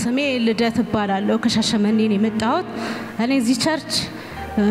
ስሜ ልደት እባላለሁ። ከሻሸመኔ ነው የመጣሁት። እኔ እዚህ ቸርች እ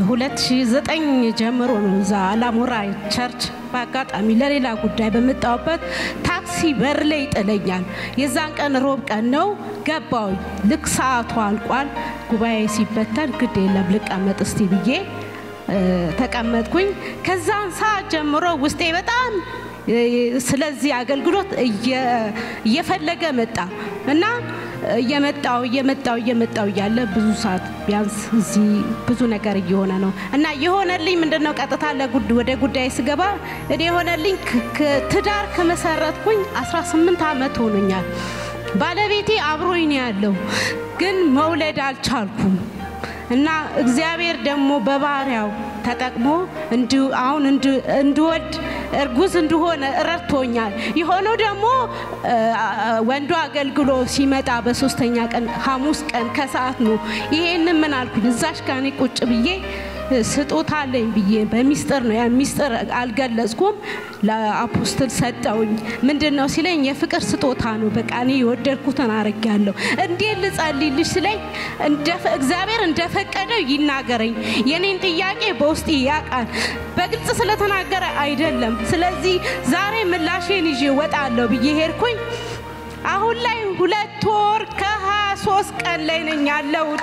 2009 ጀምሮ ነው እዛ አላሞራ ቸርች በአጋጣሚ ለሌላ ጉዳይ በመጣሁበት ታክሲ በር ላይ ይጥለኛል። የዛን ቀን ሮብ ቀን ነው ገባሁኝ። ልክ ሰዓቱ አልቋል። ጉባኤ ሲበተን ግድ የለም ልቀመጥ እስቲ ብዬ እ ተቀመጥኩኝ። ከዛን ሰዓት ጀምሮ ውስጤ በጣም እ ስለዚህ አገልግሎት እየ- እየፈለገ መጣ እና እየመጣው እየመጣው እየመጣው እያለ ብዙ ሰዓት ቢያንስ እዚህ ብዙ ነገር እየሆነ ነው እና የሆነልኝ ምንድን ነው? ቀጥታ ለጉድ ወደ ጉዳይ ስገባ እኔ የሆነልኝ ክ- ክ- ትዳር ከመሰረትኩኝ 18 ዓመት ሆኖኛል። ባለቤቴ አብሮኝ ነው ያለው፣ ግን መውለድ አልቻልኩም። እና እግዚአብሔር ደግሞ በባሪያው ተጠቅሞ እንዲሁ አሁን እንድ- እንድወድ እርጉዝ እንደሆነ ረድቶኛል። የሆነው ደግሞ እ፣ ወንዱ አገልግሎ ሲመጣ በሶስተኛ ቀን ሐሙስ ቀን ከሰዓት ነው። ይሄንን ምን አልኩኝ እዛሽ ጋር እኔ ቁጭ ብዬ እ፣ ስጦታ አለኝ ብዬ በሚስጥር ነው ያን ሚስጥር አልገለጽኩም። ለአፖስትል ሰጠውኝ። ምንድን ነው ሲለኝ የፍቅር ስጦታ ነው። በቃ እኔ የወደድኩትን አርጌያለሁ። እንዴት ልጸልይልሽ ሲለኝ እንደ- እግዚአብሔር እንደፈቀደው ይናገረኝ። የኔን ጥያቄ በውስጥ ያውቃል። በግልጽ ስለተናገረ አይደለም። ስለዚህ ዛሬ ምላሼን ይዤ ወጣለሁ ብዬ ሄድኩኝ። አሁን ላይ ሁለት ወር ከሀያ ሶስት ቀን ላይ ነኝ ያለሁት።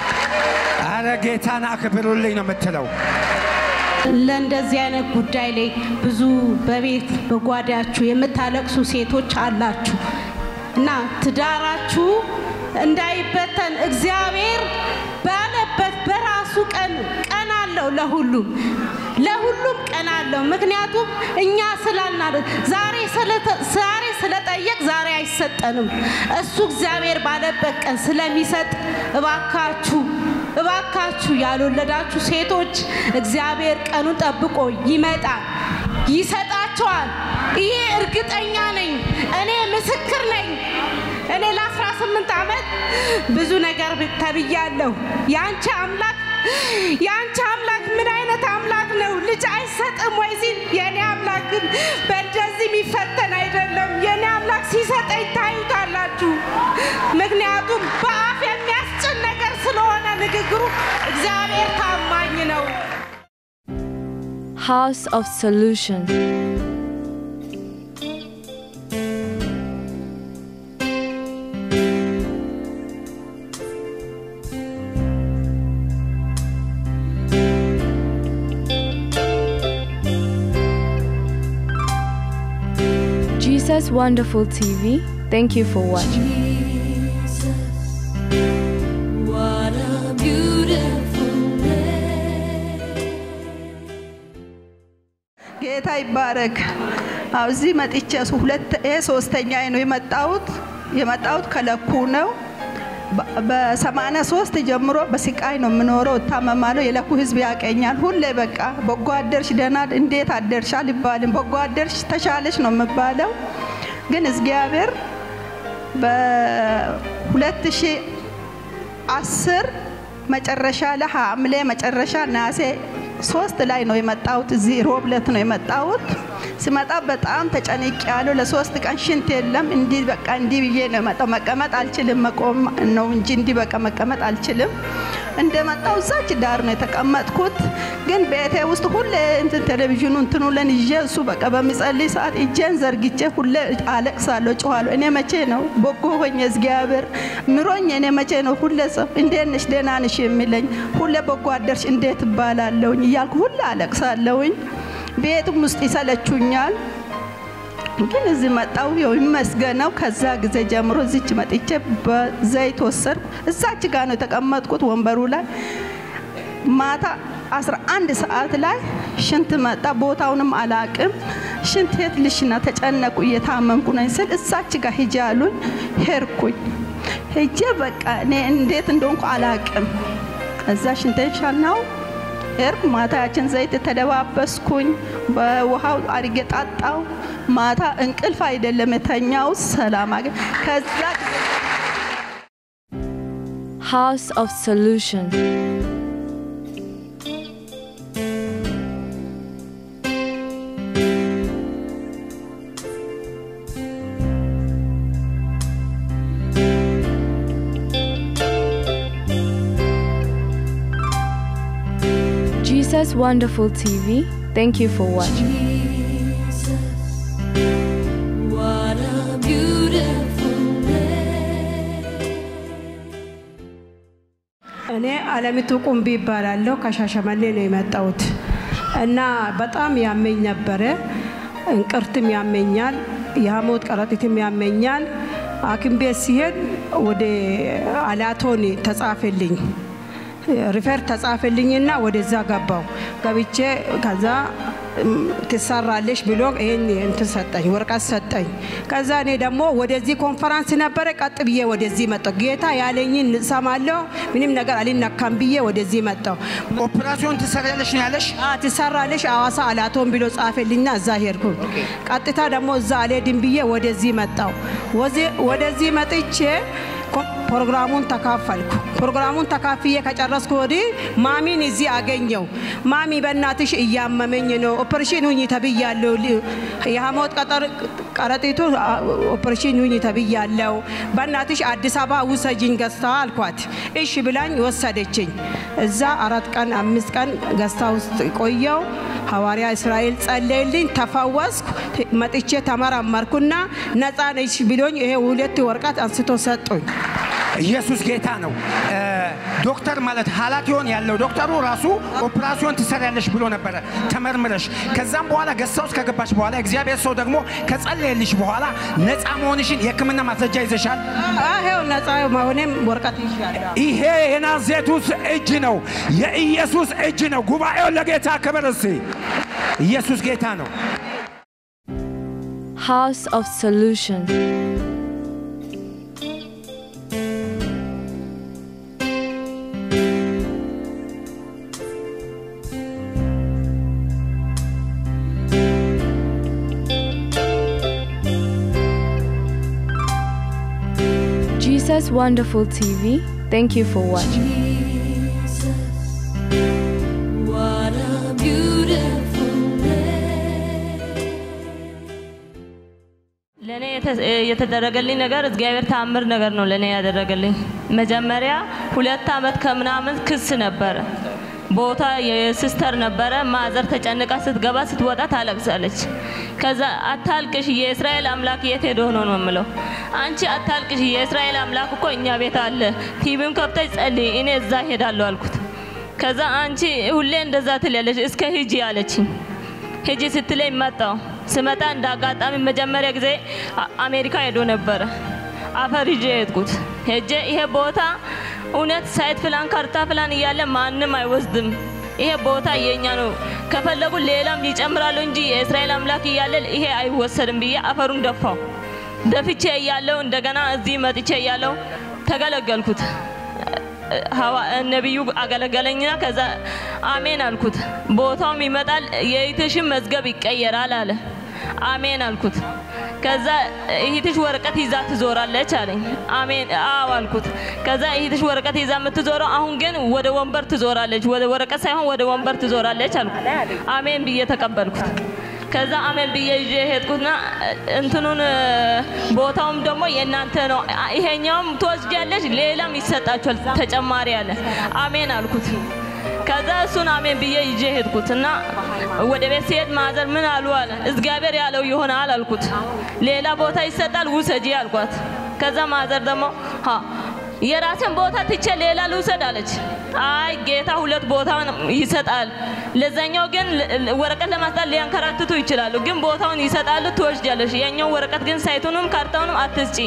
አረ ጌታን አክብሩልኝ ነው የምትለው። ለእንደዚህ አይነት ጉዳይ ላይ ብዙ በቤት በጓዳችሁ የምታለቅሱ ሴቶች አላችሁ እና ትዳራችሁ እንዳይበተን እግዚአብሔር ባለበት በራሱ ቀን ቀን አለው ለሁሉም ለሁሉም ቀን አለው። ምክንያቱም እኛ ስላልናደ ዛሬ ስለተ- ዛሬ ስለጠየቅ ዛሬ አይሰጠንም። እሱ እግዚአብሔር ባለበት ቀን ስለሚሰጥ እባካችሁ እባካችሁ ያልወለዳችሁ ሴቶች እግዚአብሔር ቀኑን ጠብቆ ይመጣል፣ ይሰጣቸዋል። ይሄ እርግጠኛ ነኝ። እኔ ምስክር ነኝ። እኔ ለ18 ዓመት ብዙ ነገር ተብያለሁ። የአንቺ አምላክ የአንቺ አምላክ ምን አይነት አምላክ ነው? ልጅ አይሰጥም ወይ ሲል የእኔ አምላክ ግን በእንደዚህ የሚፈተን አይደለም። የእኔ አምላክ ሲሰጠኝ ታዩታላችሁ። ምክንያቱም በአፍ የሚያስጭን ነገር ስለሆነ ንግግሩ እግዚአብሔር ታማኝ ነው። House of Solution. Jesus Wonderful TV, thank you for watching. What a beautiful day. ጌታ ይባረክ። አዎ እዚህ መጥቼ ሱ- ሁለት ይሄ ሶስተኛ ነው የመጣሁት የመጣሁት ከለኩ ነው። በ- በሰማንያ ሶስት ጀምሮ በስቃይ ነው የምኖረው፣ እታመማለሁ። የለኩ ህዝብ ያቀኛል። ሁሌ በቃ በጎ አደርሽ ደህና እንዴት አደርሽ አልባልም። በጎ አደርሽ ተሻለሽ ነው የምባለው። ግን እግዚአብሔር በሁለት ሺህ አስር መጨረሻ ላይ ሐምሌ መጨረሻ ናሴ ሶስት ላይ ነው የመጣሁት። እዚህ ሮብለት ነው የመጣሁት። ስመጣ በጣም ተጨንቅ ያለው ለሶስት ቀን ሽንት የለም። እንዲህ በቃ እንዲህ ብዬ ነው የመጣው። መቀመጥ አልችልም፣ መቆም ነው እንጂ እንዲህ በቃ መቀመጥ አልችልም። እንደመጣው እዛች ዳር ነው የተቀመጥኩት። ግን ቤቴ ውስጥ ሁሌ እንትን ቴሌቪዥኑ እንትኑ ለን ይዤ እሱ በቃ በሚጸልይ ሰዓት እጄን ዘርግቼ ሁሌ አለቅሳለሁ፣ ጮኋለሁ። እኔ መቼ ነው በጎ ሆኜ እግዚአብሔር ምሮኝ እኔ መቼ ነው ሁሌ ሰው እንዴት ነሽ ደህና ነሽ የሚለኝ ሁሌ በጎ አደርሽ እንዴት እባላለሁኝ እያልኩ ሁሌ አለቅሳለሁኝ። ቤቱም ውስጥ ይሰለቹኛል። ግን እዚህ መጣው ያው ይመስገነው። ከዛ ጊዜ ጀምሮ እዚች መጥቼ በዘይት ወሰድኩ። እዛች ጋር ነው የተቀመጥኩት ወንበሩ ላይ ማታ 11 ሰዓት ላይ ሽንት መጣ። ቦታውንም አላቅም። ሽንት የት ልሽና ተጨነቁ፣ እየታመምኩ ነኝ ስል እዛች ጋር ሂጂ አሉኝ። ሄድኩኝ። ሄጄ በቃ እኔ እንዴት እንደሆንኩ አላቅም። እዛ ሽንቴን ሻናው ሄድኩ። ማታ ያችን ዘይት ተደባበስኩኝ፣ በውሃው አድርጌ ጣጣው። ማታ እንቅልፍ አይደለም የተኛው፣ ሰላም አገ ከዛ ጊዜ House of Solution. Jesus Wonderful TV, thank you for watching. What a beautiful day. እኔ አለሚቱ ቁምቢ ይባላለሁ። ከሻሸመኔ ነው የመጣሁት እና በጣም ያመኝ ነበረ። እንቅርትም ያመኛል፣ የሐሞት ከረጢትም ያመኛል። ሐኪም ቤት ሲሄድ ወደ አላቶኒ ተጻፈልኝ ሪፈር ተጻፈልኝና ወደዛ ገባው ገብቼ ከዛ እም፣ ትሰራለሽ ብሎ ይሄን እንትን ሰጠኝ፣ ወረቀት ሰጠኝ። ከዛ እኔ ደግሞ ወደዚህ ኮንፈራንስ ነበረ፣ ቀጥ ብዬ ወደዚህ መጣሁ። ጌታ ያለኝን እሰማለሁ፣ ምንም ነገር አልነካም ብዬ ወደዚህ መጣሁ። ኦፕራሲዮን ትሰሪያለሽ ነው ያለሽ? አ ትሰራለሽ አዋሳ አላቶን ብሎ ጻፈልኝና እዛ ሄድኩ። ቀጥታ ደግሞ እዛ አልሄድም ብዬ ወደዚህ መጣሁ። ወዚ- ወደዚህ መጥቼ ኮ- ፕሮግራሙን ተካፈልኩ። ፕሮግራሙን ተካፍዬ ከጨረስኩ ወዲህ ማሚን እዚህ አገኘው። ማሚ በእናትሽ እያመመኝ ነው፣ ኦፕሬሽን ሁኝ ተብያለሁ። ሊ- የሐሞት ቀጠር- ከረጢቱ አ- ኦፕሬሽን ሁኝ ተብያለሁ። በእናትሽ አዲስ አበባ ውሰጅኝ ገዝታ አልኳት። እሺ ብላኝ ወሰደችኝ። እዛ አራት ቀን አምስት ቀን ገዝታ ውስጥ ቆየው። ሐዋርያ እስራኤል ጸለይልኝ፣ ተፈወስኩ። መጥቼ ተመረመርኩና ነፃ ነሽ ብሎኝ ይሄ ሁለት ወረቀት አንስቶ ሰጡኝ። ኢየሱስ ጌታ ነው። እ፣ ዶክተር ማለት ኃላፊውን ያለው ዶክተሩ ራሱ ኦፕራሲዮን ትሰሪያለሽ ብሎ ነበረ ተመርምረሽ። ከዛም በኋላ ገሳ ውስጥ ከገባሽ በኋላ እግዚአብሔር ሰው ደግሞ ከጸለየልሽ በኋላ ነፃ መሆንሽን የሕክምና ማስረጃ ይዘሻል። ይሄው ነፃ መሆኔም ወረቀት ይዣለሁ። ይሄ የናዝሬቱስ እጅ ነው፣ የኢየሱስ እጅ ነው። ጉባኤውን ለጌታ ክብር እስቲ። ኢየሱስ ጌታ ነው። House of Solution. Jesus Wonderful TV, thank you for watching. Jesus, what a beautiful day. ለእኔ የተ- የተደረገልኝ ነገር እግዚአብሔር ታምር ነገር ነው ለእኔ ያደረገልኝ። መጀመሪያ ሁለት ዓመት ከምናምን ክስ ነበረ። ቦታ የሲስተር ነበረ። ማዘር ተጨንቃ ስትገባ ስትወጣ ታለቅሳለች። ከዛ አታልቅሽ፣ የእስራኤል አምላክ የት ሄዶ ነው ነው የምለው። አንቺ አታልቅሽ፣ የእስራኤል አምላክ እኮ እኛ ቤት አለ። ቲቪም ከብተሽ ጸልይ፣ እኔ እዛ ሄዳለሁ አልኩት። ከዛ አንቺ ሁሌ እንደዛ ትላለች፣ እስከ ሂጂ አለችኝ። ሂጂ ስትለኝ መጣው። ስመጣ እንደ አጋጣሚ መጀመሪያ ጊዜ አ- አሜሪካ ሄዶ ነበረ። አፈር ይዤ ሄድኩት። ሄጄ ይሄ ቦታ እውነት ሳይት ፕላን ካርታ ፕላን እያለ ማንም አይወስድም። ይሄ ቦታ የኛ ነው፣ ከፈለጉ ሌላም ይጨምራሉ እንጂ የእስራኤል አምላክ እያለ ይሄ አይወሰድም ብዬ አፈሩን ደፋው። ደፍቼ እያለው እንደገና እዚህ መጥቼ እያለው ተገለገልኩት። ሀዋ ነቢዩ አገለገለኝና ከዛ አሜን አልኩት። ቦታውም ይመጣል የእህትሽም መዝገብ ይቀየራል አለ። አሜን አልኩት። ከዛ እህትሽ ወረቀት ይዛ ትዞራለች አለኝ። አሜን አዎ አልኩት። ከዛ እህትሽ ወረቀት ይዛ የምትዞረው አሁን ግን ወደ ወንበር ትዞራለች፣ ወደ ወረቀት ሳይሆን ወደ ወንበር ትዞራለች አልኩት። አሜን ብዬ ተቀበልኩት። ከዛ አሜን ብዬ ይዤ ሄድኩትና እንትኑን እ፣ ቦታውም ደግሞ የእናንተ ነው፣ አ- ይሄኛውም ትወስጃለሽ፣ ሌላም ይሰጣችኋል ተጨማሪ አለ። አሜን አልኩት። ከዛ እሱን አሜን ብዬ ይዤ ሄድኩት እና ወደ ቤት ሲሄድ ማዘር ምን አሉ አለ። እግዚአብሔር ያለው ይሆናል አልኩት። ሌላ ቦታ ይሰጣል ውሰጂ አልኳት። ከዛ ማዘር ደግሞ ሀ የራስን ቦታ ትቼ ሌላ ልውሰድ አለች። አይ ጌታ ሁለት ቦታ ይሰጣል። ለዛኛው ግን ል- ል- ወረቀት ለማስጣት ሊያንከራትቱ ይችላሉ፣ ግን ቦታውን ይሰጣሉ፣ ትወስጃለሽ። የኛው ወረቀት ግን ሳይቱንም ካርታውንም አትስጪ።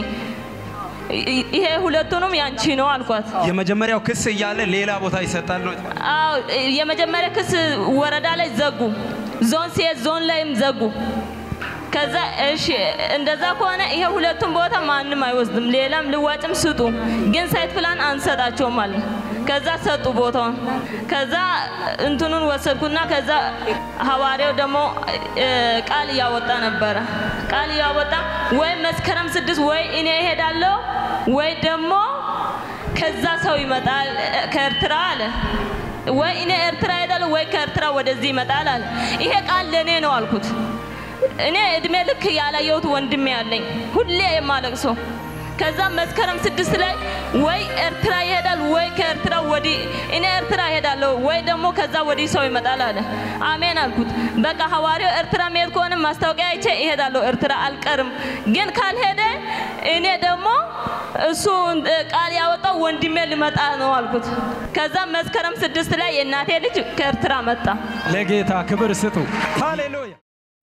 ይ- ይሄ ሁለቱንም ያንቺ ነው አልኳት። የመጀመሪያው ክስ እያለ ሌላ ቦታ ይሰጣል ነው። አዎ የመጀመሪያ ክስ ወረዳ ላይ ዘጉ፣ ዞን ሲሄድ ዞን ላይም ዘጉ። ከዛ እሺ እንደዛ ከሆነ ይሄ ሁለቱም ቦታ ማንም አይወስድም፣ ሌላም ልዋጭም ስጡ፣ ግን ሳይት ፕላን አንሰጣቸውም አለ። ከዛ ሰጡ ቦታውን። ከዛ እንትኑን ወሰድኩና ከዛ ሐዋርያው ደግሞ እ፣ ቃል እያወጣ ነበረ። ቃል እያወጣ ወይ መስከረም ስድስት ወይ እኔ እሄዳለሁ ወይ ደግሞ ከዛ ሰው ይመጣል እ፣ ከኤርትራ አለ ወይ እኔ ኤርትራ ሄዳለሁ ወይ ከኤርትራ ወደዚህ ይመጣል አለ። ይሄ ቃል ለእኔ ነው አልኩት። እኔ እድሜ ልክ ያላየሁት ወንድሜ ያለኝ ሁሌ የማለቅሰው ከዛ መስከረም ስድስት ላይ ወይ ኤርትራ ይሄዳል ወይ ከኤርትራ ወዲህ እኔ ኤርትራ እሄዳለሁ ወይ ደግሞ ከዛ ወዲህ ሰው ይመጣል አለ። አሜን አልኩት። በቃ ሐዋርያው ኤርትራ መሄድ ከሆነ ማስታወቂያ አይቼ እሄዳለሁ ኤርትራ አልቀርም። ግን ካልሄደ እኔ ደግሞ እሱ እ፣ ቃል ያወጣው ወንድሜ ልመጣ ነው አልኩት። ከዛ መስከረም ስድስት ላይ የእናቴ ልጅ ከኤርትራ መጣ። ለጌታ ክብር ስጡ። ሃሌሉያ